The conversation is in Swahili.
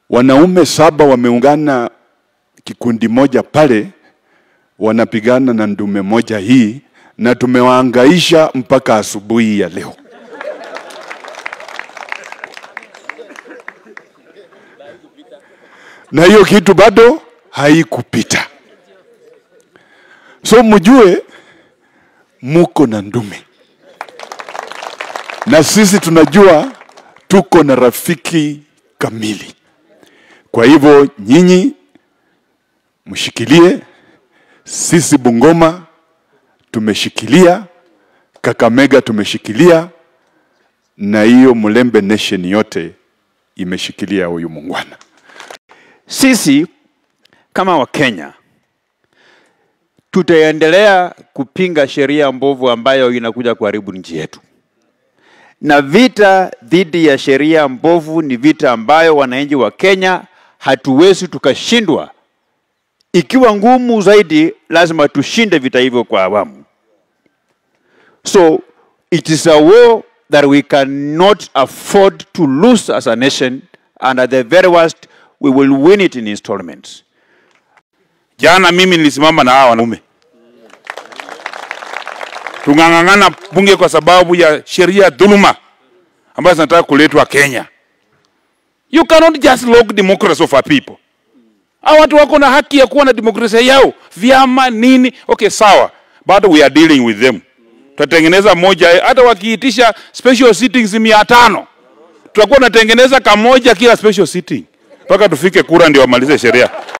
wanaume saba wameungana kikundi moja pale, wanapigana na ndume moja hii, na tumewaangaisha mpaka asubuhi ya leo. na hiyo kitu bado haikupita. So mjue muko na ndume, na sisi tunajua tuko na rafiki kamili. Kwa hivyo nyinyi mshikilie, sisi Bungoma tumeshikilia, Kakamega tumeshikilia, na hiyo Mlembe Nation yote imeshikilia huyu muungwana. Sisi kama Wakenya tutaendelea kupinga sheria mbovu ambayo inakuja kuharibu nchi yetu, na vita dhidi ya sheria mbovu ni vita ambayo wananchi wa Kenya hatuwezi tukashindwa. Ikiwa ngumu zaidi, lazima tushinde vita hivyo kwa awamu. So it is a war that we cannot afford to lose as a nation, and at the very worst, we will win it in installments. Jana mimi nilisimama na hawa wanaume tung'ang'ang'ana bunge kwa sababu ya sheria dhuluma ambazo zinataka kuletwa Kenya. You cannot just lock democracy of our people. Hao watu wako na haki ya kuwa na demokrasia yao, vyama nini. Okay, sawa, bado we are dealing with them. Tutatengeneza moja, hata wakiitisha special sittings mia tano tutakuwa tunatengeneza kamoja kila special sitting mpaka tufike kura ndio wamalize sheria.